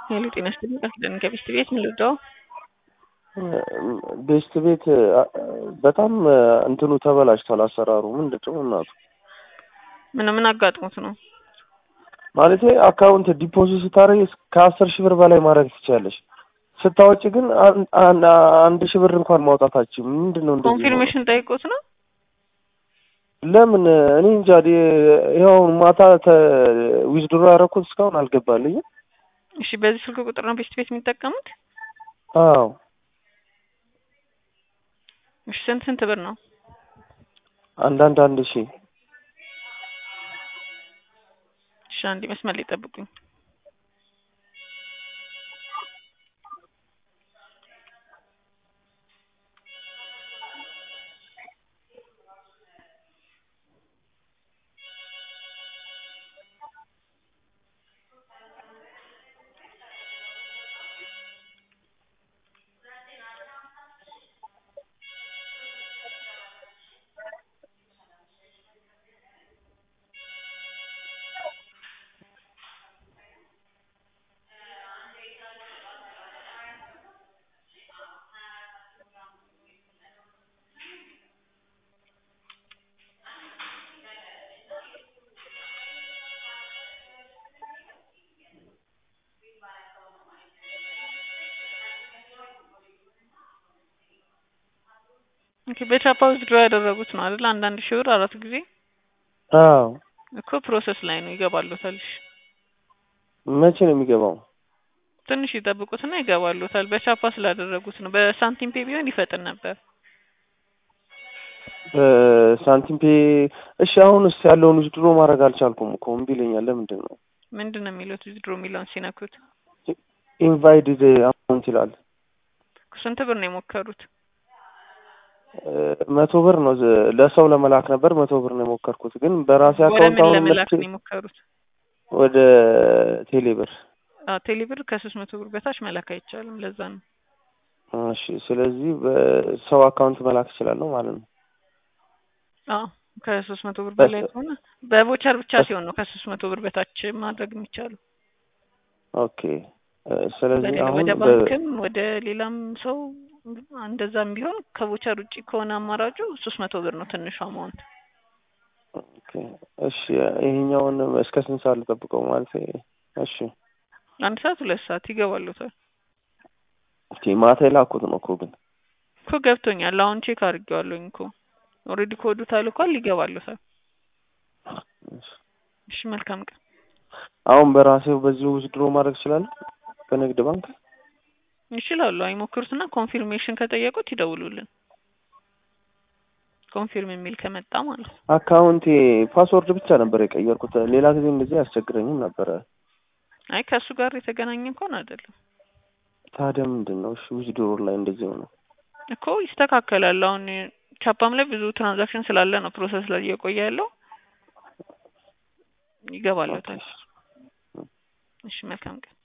ሄሎ ጤና ይስጥልኝ ቃል ኪዳን ከቤስት ቤት ምን ልርዳው? ቤስት ቤት በጣም እንትኑ ተበላሽቷል። አሰራሩ ምንድን ነው እናቱ? ምን ምን አጋጥሞት ነው? ማለቴ አካውንት ዲፖዚት ስታደርግ ከአስር ሺህ ብር በላይ ማድረግ ትችላለሽ። ስታወጪ ግን አን- አን- አንድ ሺህ ብር እንኳን ማውጣታችን ምንድን ነው እንደዚህ የሆነው? ኮንፊርሜሽን ጠይቆት ነው? ለምን እኔ እንጃ። ዲ- ይኸው ማታ ዊዝድሮ ያደረኩት እስካሁን አልገባልኝም። እሺ በዚህ ስልክ ቁጥር ነው ቤስት ቤት የሚጠቀሙት? አዎ እሺ ስንት ስንት ብር ነው? አንዳንድ አንድ ሺህ እሺ አንዴ መስመር ላይ ጠብቁኝ። ኦኬ በቻፓ ዊዝድሮ ያደረጉት ነው አይደል? አንዳንድ ሺህ ብር አራት ጊዜ አዎ እኮ ፕሮሰስ ላይ ነው ይገባሉታል። እሺ መቼ ነው የሚገባው? ትንሽ ይጠብቁትና ይገባሉታል። በቻፓ ስላደረጉት ነው። በሳንቲም ፔ ቢሆን ይፈጥን ነበር። ሳንቲም ፔ እሺ። አሁንስ ያለውን ዊዝድሮ ማድረግ አልቻልኩም እኮ እምቢ ይለኛል። ለምንድን ነው ምንድን ነው የሚሉት ዊዝድሮ የሚለውን ሲነኩት? ኢንቫይትድ አካውንት ይላል። ስንት ብር ነው የሞከሩት? መቶ ብር ነው ዝ- ለሰው ለመላክ ነበር። መቶ ብር ነው የሞከርኩት፣ ግን በራሴ ወደ አካውንት ምን አሁን ለመላክ መልሼ ነው የሞከሩት? ወደ ቴሌ ብር። አዎ ቴሌ ብር ከሶስት መቶ ብር በታች መላክ አይቻልም። ለዛ ነው። እሺ፣ ስለዚህ በሰው አካውንት መላክ እችላለሁ ማለት ነው። አዎ ከሶስት መቶ ብር በላይ በስ- ከሆነ በቮቸር ብቻ በስ- ሲሆን ነው ከሶስት መቶ ብር በታች ማድረግ የሚቻለው። ኦኬ እ፣ ስለዚህ በሌላ አሁን ወደ በ- ባንክም ወደ ሌላም ሰው እንደዛም ቢሆን ከቮቸር ውጪ ከሆነ አማራጩ ሶስት መቶ ብር ነው ትንሹ አማውንት። ኦኬ፣ እሺ፣ ይሄኛውን እስከ ስንት ሰዓት ልጠብቀው ማለት? እሺ፣ አንድ ሰዓት ሁለት ሰዓት ይገባሉታል ኦኬ፣ ማታ የላኩት ነው እኮ ግን እኮ ገብቶኛል። አሁን ቼክ አድርጌዋለሁኝ እኮ ኦልሬዲ ኮዱ ታልኳል። ይገባሉታል። እሺ። እሺ መልካም ቀን። አሁን በራሴው በዚሁ ዊዝድሮ ማድረግ እችላለሁ በንግድ ባንክ? ይችላሉ። አይሞክሩትና ኮንፊርሜሽን ከጠየቁት ይደውሉልን። ኮንፊርም የሚል ከመጣ ማለት ነው። አካውንቴ ፓስወርድ ብቻ ነበር የቀየርኩት። ሌላ ጊዜ እንደዚህ አያስቸግረኝም ነበረ። አይ ከእሱ ጋር የተገናኘ እንኳን አይደለም ታዲያ ምንድን ነው? እሺ ዊዝድሮ ላይ እንደዚህ ሆነ። እኮ ይስተካከላል። አሁን ቻፓም ላይ ብዙ ትራንዛክሽን ስላለ ነው ፕሮሰስ ላይ እየቆየ ያለው። ይገባለታል። እሺ መልካም ቀን።